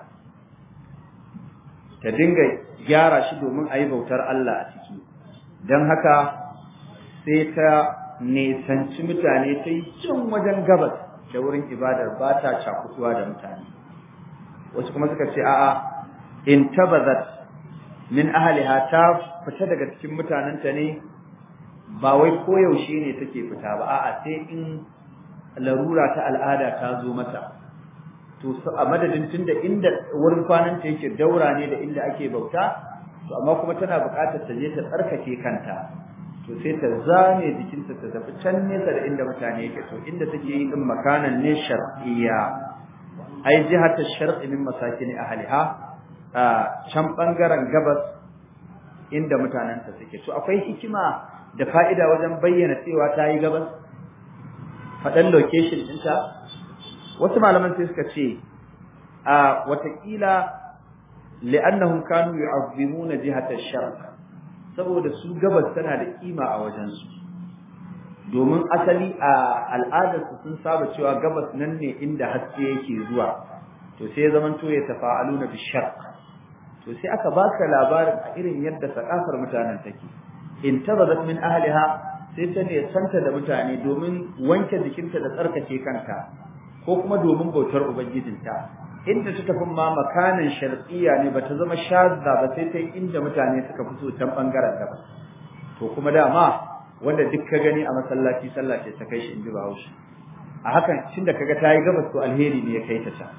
ta dinga gyara shi domin a yi bautar Allah a ciki don haka sai ta nesanci mutane ta yi cin wajen gabas da wurin ibadar ba ta cakutuwa da mutane wasu kuma suka ce a'a in tabazat min ahliha ta fita daga cikin mutanenta ne ba wai koyaushe ne take fita ba a'a sai in larura ta al'ada ta zo mata to a madadin tunda inda wurin kwanan ta yake daura ne da inda ake bauta to amma kuma tana buƙatar ta je ta tsarkake kanta to sai ta zame jikinta ta tafi can nesa da inda mutane yake to inda take yi din makanan ne shar'iyya ai jihata shar'i min masakin ahliha a can bangaren gabas inda mutanen ta suke to akwai hikima da fa'ida wajen bayyana cewa ta yi gabas faɗan location ɗinta wasu malaman sai suka ce a watakila li'annahum kanu yu'azzimuna jihata ash-sharq saboda su gabas tana da kima a wajen su domin asali a al'adar su sun saba cewa gabas nan ne inda haske yake zuwa to sai zaman to ya tafa'aluna bi sharq to sai aka baka labarin a irin yadda sakafar mutanen take in tabadat min ahliha sai ta ne santa da mutane domin wanke jikinta da tsarkake kanta ko kuma domin bautar ubangijinta inda ta tafi ma makanin sharqiyya ne bata zama shazza ba sai ta inda mutane suka fito can bangaren gaba to kuma dama wanda duk ka gani a masallaci sallah ce ta kai shi inji Bahaushe a hakan tunda kaga tayi gabas to alheri ne ya kai ta can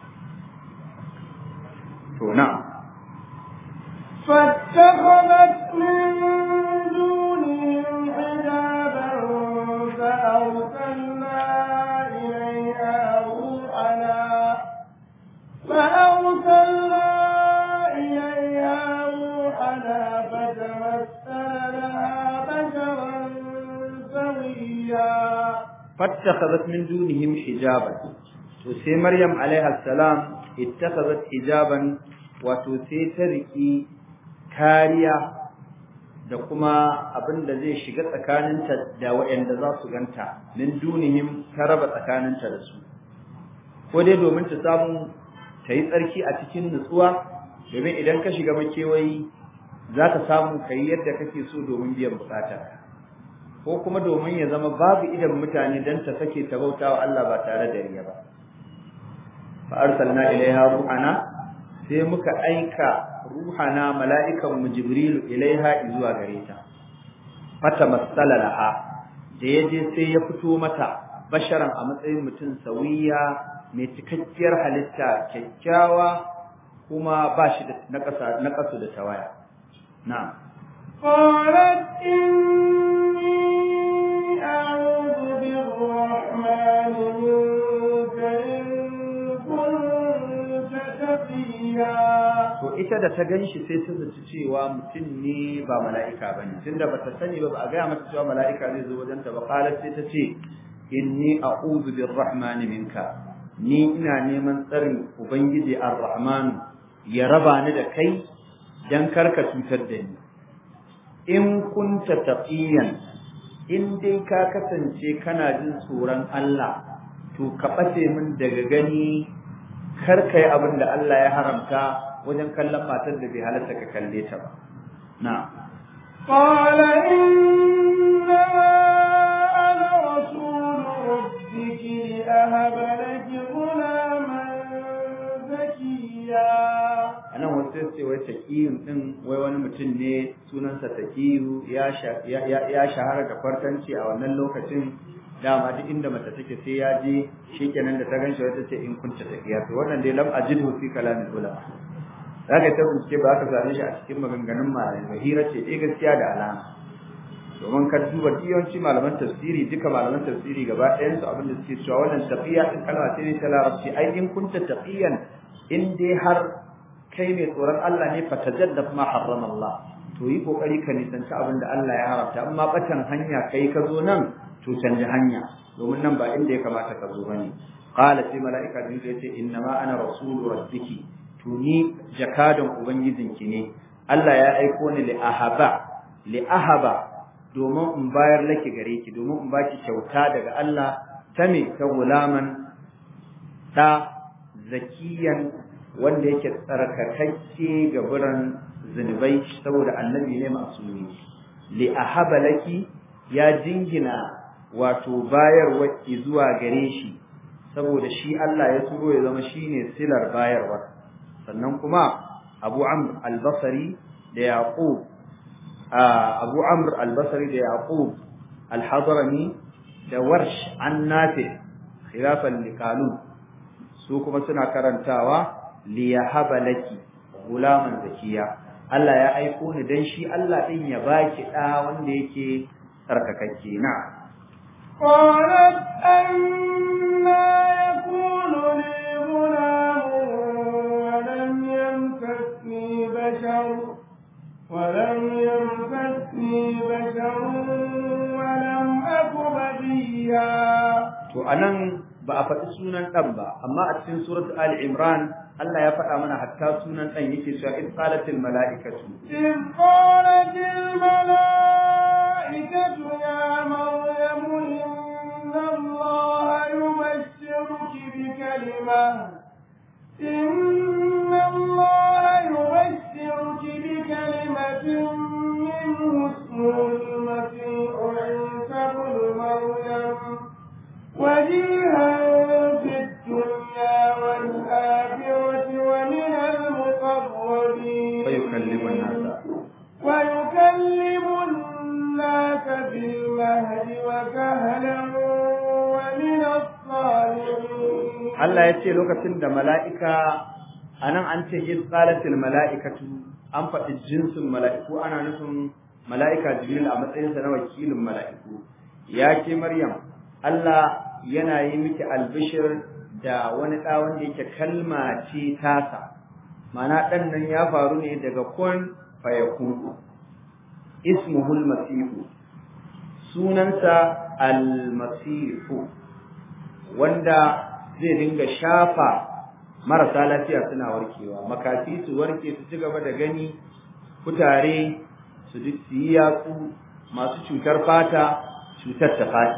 to na'am فاتخذت من دونهم حجابا فأرسلنا إليها روحنا فأرسلنا إليها روحنا فتمثل لها بشرا سويا فاتخذت من دونهم حجابا وسي مريم عليها السلام اتخذت حجابا وتسي تركي kariya da kuma abin da zai shiga tsakaninta da waɗanda za su ganta min dunihim ta raba tsakaninta da su ko dai domin ta samu ta yi tsarki a cikin nutsuwa domin idan ka shiga makewayi za ka samu ka yi yadda kake so domin biyan bukata ko kuma domin ya zama babu idan mutane don ta sake ta bauta wa Allah ba tare da riya ba fa arsalna ilaiha ruhana sai muka aika ruhana mala'ikan mu jibrilu ilaiha zuwa gare ta fata masala laha da yaje sai ya fito mata basharan a matsayin mutum sawiya mai cikakkiyar halitta kyakkyawa kuma ba shi da na kasu da tawaya na'am قالت إني أعوذ بالرحمن منك إن كنت تقيا to ita da ta ganshi sai ta zaci cewa mutum ne ba mala'ika bane tunda bata sani ba ba a gaya mata cewa mala'ika zai zo wajen ta ba qalat sai ta ce inni a'udhu birrahmani minka ni ina neman tsarin ubangiji ar-rahman ya raba ni da kai dan karka cutar da ni in kunta taqiyan in dai ka kasance kana jin tsoron Allah to ka bace min daga gani kar kai abin da Allah ya haramta wajen kallon matar da bai halatta ka kalle ta ba na قال إنما أنا رسول ربك لأهب لك غلاما زكيا anan wasu sai wai taqiyun din wai wani mutum ne sunansa taqiyu ya ya ya shahara da kwartanci a wannan lokacin dama duk inda mace take sai ya je shikenan da ta ganshi wata ce in kunta taqiya to wannan dai lam ajidhu fi kalamil ulama zaka ta bincike ba ka same shi a cikin maganganun malamai ba hira ce eh gaskiya da alama domin ka duba yawanci malaman tafsiri duka malaman tafsiri gaba ɗayan su abin da suke cewa wannan taqiya din kalma ce ne ta larabci ai in kunta taqiyan in dai har kai mai tsoron Allah ne fa tajaddaf ma harrama Allah to yi kokari ka nisanci abin da Allah ya haramta amma batan hanya kai ka zo nan to canji hanya domin nan ba inda ya kamata ka zo bane qala sai malaika din ya ce inna ma ana rasulu rabbiki to ni jakadan ubangijinki ne Allah ya aiko ni li ahaba li ahaba domin in bayar laki gare ki domin in baki kyauta daga Allah ta me ta gulaman da zakiyan wanda yake tsarkakakke ga buran zunubai saboda annabi ne masumi li ahaba laki ya jingina wato bayarwa zuwa gare shi saboda shi Allah ya turo ya zama shine silar bayarwa sannan kuma Abu Amr al-Basri da Yaqub Abu Amr al-Basri da Yaqub al-Hadrami da Warsh an Nafi khilafan liqalun su kuma suna karantawa liyahaba laki gulaman zakiya Allah ya aiko ni dan shi Allah din ya baki da wanda yake tsarkakakke na قالت أنا يكون لي غلام ولم يمسسني بشر ولم يمسسني بشر ولم أك بديا to anan ba a faɗi sunan ɗan ba amma a cikin surat Ali Imran Allah ya faɗa mana hatta sunan ɗan yake cewa in qalatil mala'ikatu إذ قالت الملائكة يا مريم إن الله يبشرك بكلمة إن الله يبشرك بكلمة منه اسمه المسيح عيسى بن مريم وجيها في الدنيا والآخرة ومن المقربين ويكلم الناس ويكلم الناس في المهد وكهلا ومن الصالحين Allah ya ce lokacin da mala'ika anan an ce in qalatil mala'ikatu an faɗi jinsin mala'iku ana nufin mala'ika Jibril a matsayinsa na wakilin mala'iku ya ke Maryam Allah yana yi miki albishir da wani ɗa wanda yake kalma ce tasa ma'ana ɗan nan ya faru ne daga kun fayakun ismuhul masihu sunansa almasihu wanda zai dinga shafa marasa lafiya suna warkewa makafi su warke su ci gaba da gani kutare su ji su yi yatsu masu cutar fata cutar ta fati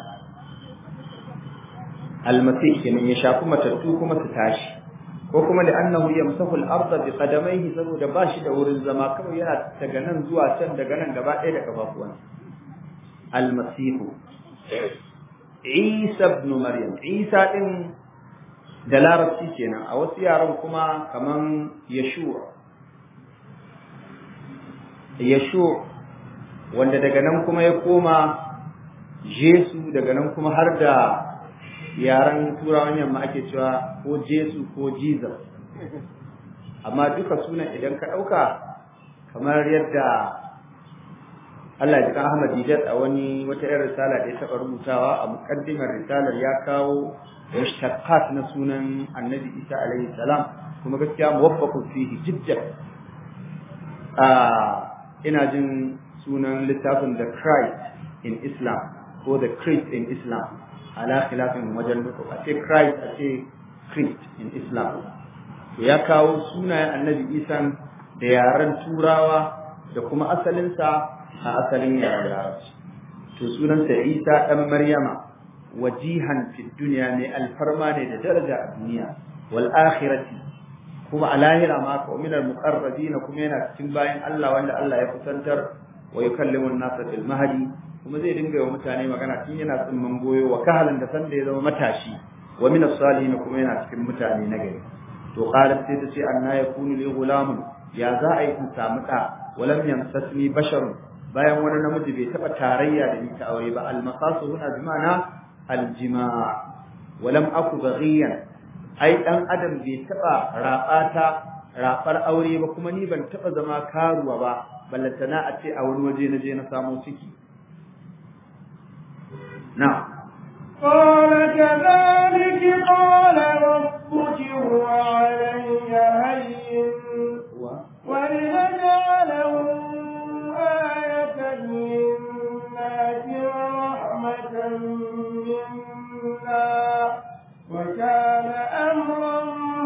almasih kenan ya shafi matattu kuma su tashi ko kuma da annahu yamsahu al-ardha bi qadamayhi saboda ba shi da wurin zama kawai yana daga nan zuwa can daga nan gaba ɗaya da kafafuwan almasihu Isa ibn Maryam Isa din da larabci kenan a wasu yaran kuma kaman Yeshua Yeshua wanda daga nan kuma ya koma Jesu daga nan kuma har da yaran turawan yamma ake cewa ko Jesu ko Jesus amma duka sunan idan ka ɗauka kamar yadda Allah ya kan Ahmad Didat a wani wata irin risala da ya taɓa rubutawa a muƙaddimar risalar ya kawo mushtaqat na sunan Annabi Isa alaihi salam kuma gaskiya muwaffaqun fihi jiddan a ina jin sunan littafin The Christ in Islam ko The Christ in Islam ala khilafin wajen duka a ce Christ a ce Christ in Islam to ya kawo sunayen Annabi Isa da yaren Turawa da kuma asalinsa a asalin yaren larabci to sunansa isa ɗan maryama wajihan fi duniya mai alfarma ne da daraja a duniya wal akhirati kuma a lahira ma ka minal muqarrabina kuma yana cikin bayan Allah wanda Allah ya kusantar wa yukallimu an-nasa fil mahdi kuma zai dinga yi mutane magana tun yana tsimman goyo wa kahalan da sanda ya zama matashi wa min as-salihin kuma yana cikin mutane na gari to qalat sai ta ce anna yakunu li ghulamun ya za a yi in samu da walam yamsasni basharun bayan wani namiji bai taba tarayya da ni ta aure ba almasasu huna bi ma'ana aljima' wa lam aku baghiyan ai dan adam bai taba rabata rabar aure ba kuma ni ban taba zama karuwa ba ballantana a ce a wani waje na je na samu ciki na قال كذلك قال ربك هو علي هين ولنجعله آية للناس ورحمة منا وكان أمرا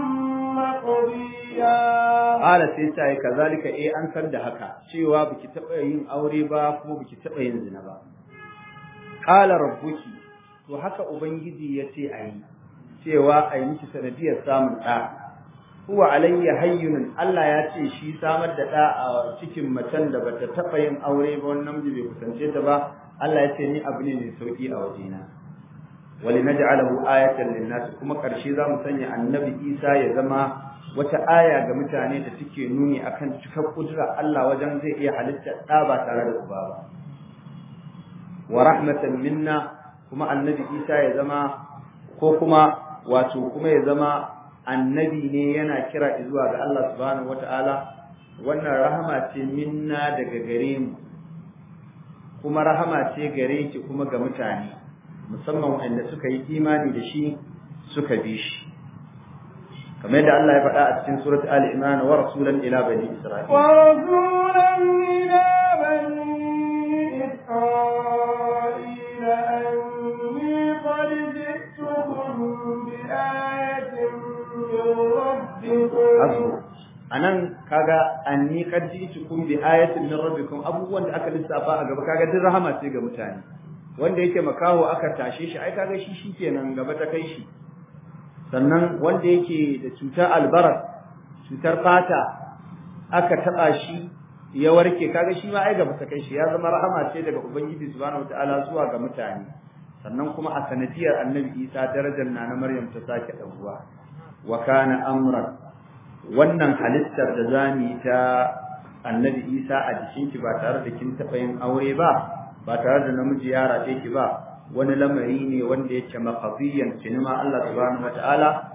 مقضيا Ƙala sai ta yi kazalika eh an san da haka cewa biki taɓa yin aure ba kuma biki taɓa yin zina ba. Ƙala rabbuki to haka Ubangiji ya ce a yi cewa a yi miki sanadiyar samun ɗa. Huwa alayya hayyunun Allah ya ce shi samar da ɗa a cikin macen da bata taɓa yin aure ba wani namiji bai kusance ta ba Allah ya ce ni abu ne mai sauƙi a wajena. Wali naj'alahu ayatan lin-nas kuma ƙarshe za mu sanya annabi Isa ya zama wata aya ga mutane da suke nuni akan cikar kudura Allah wajen zai iya halitta ɗa ba tare da uba ba wa rahmatan minna kuma annabi Isa ya zama ko kuma wato kuma ya zama annabi ne yana kira zuwa ga Allah subhanahu wataala wannan rahama ce minna daga gare mu kuma rahama ce gare ki kuma ga mutane musamman wanda suka yi imani da shi suka bi shi kamar yadda Allah ya faɗa a cikin surat Ali Imran wa rasulan ila bani Isra'il wa rasulan ila bani Isra'il anni qad ji'tukum bi ayatin min rabbikum anan kaga anni qad ji'tukum bi ayatin min rabbikum abubuwan da aka lissafa a gaba kaga duk rahama ce ga mutane wanda yake makaho aka tashe shi ai kaga shi shikenan gaba ta kai shi sannan wanda yake da cutar albaras cutar fata aka taba shi ya warke kaga shi ma ai gaba ta kai shi ya zama rahama ce daga ubangiji subhanahu wataala zuwa ga mutane sannan kuma a sanadiyar annabi isa darajar na na maryam ta sake ɗauwa wa kana amran wannan halittar da zamu ta annabi isa a jikinki ba tare da kin taɓa yin aure ba ba tare da namiji ya rafe ki ba wani lamari ne wanda yake maqdiyan cinima Allah subhanahu wataala